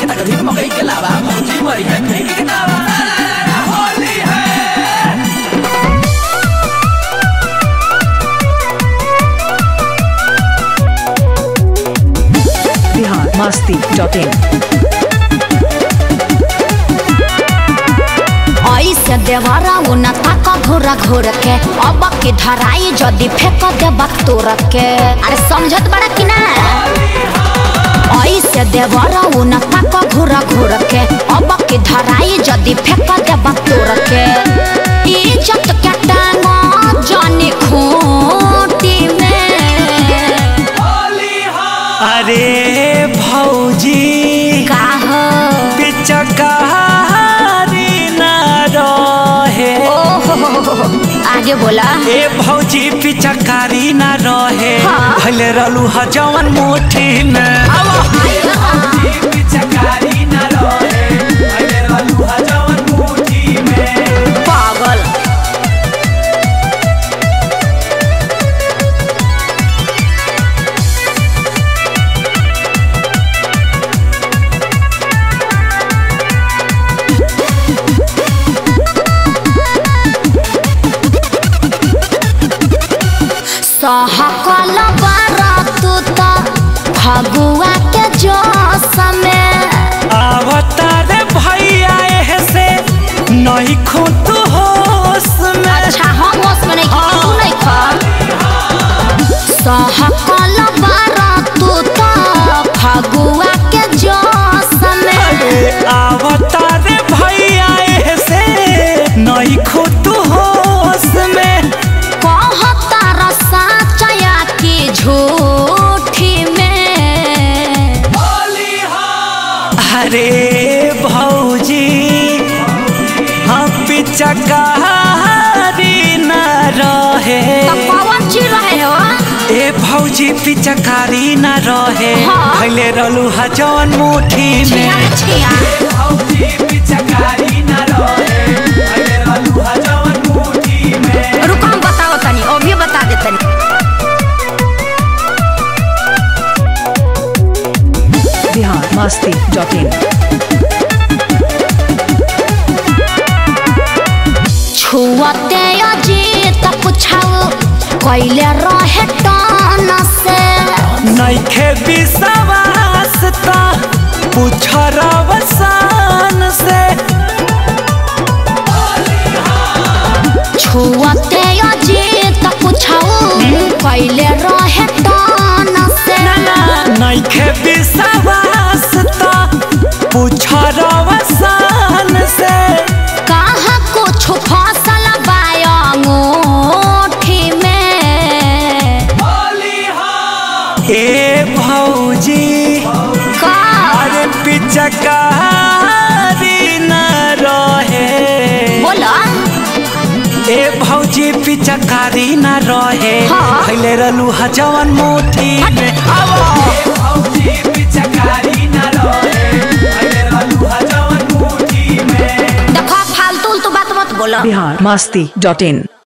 अधिक मकई के लावा भौजी मरी है फेंक के दावा होली है बिहार मस्ती डॉट इन ऐसे देवरा उन तक घोर घोर के अब के धराई जदि फेंक देबा तोर के अरे समझत बड़ा कि ना ऐसे देवरा उन तक घोर घोर के अब के धराई जदि फेंक देबा तोर के इज्जत के टांगा जाने खूंटी में अरे भौजी का हो पिचकारी ना रहे ओहो आगे बोला ए भौजी पिचकारी ना रहे हाँ। भले रहलू ह जवन मुट्ठी में पिचकारी न रहे अरे रलुआ जवन मुट्ठी में पागल सहकल बारातू त फगुआ के जोश में आवता रे भैया एह से नहीं खुद होश में अच्छा हम होश में नहीं खा तू नहीं खा सहकल बारातू त फगुआ के जोश में अरे आवता रे भैया एह से नहीं खुद होश में कहता रसा चया की झूठी में अरे भौजी हम पिचकारी न रहे तब पवन जी रहे हो ए भौजी पिचकारी न रहे हाँ। भैले रहलू ह जवन मुट्ठी छिया में छिया भौजी पिचकारी न रहे अरे रलुआ जवन मुट्ठी में रुको हम बताओ तनी अभी बता दे तनी बिहार मस्ती डॉट इन छुअते अजीत पुछाओ कैले रहे टान से नइखे विश्वास त पूछ रवसान से छुअते अजीत पुछाओ कैले रहे टान से नइखे विश्वास त पूछ रवसान से कहा कुछ फसल बायोठी में ए भौजी का अरे पिचकारी न रहे बोला ए भौजी पिचकारी न रहे हाँ। भैले रहलू ह जवन मुट्ठी में भौजी पिचकारी न रहे अरे रलुआ जवन मुट्ठी में देखो फालतू उल्टू बात मत बोलो बिहार मस्ती डॉट इन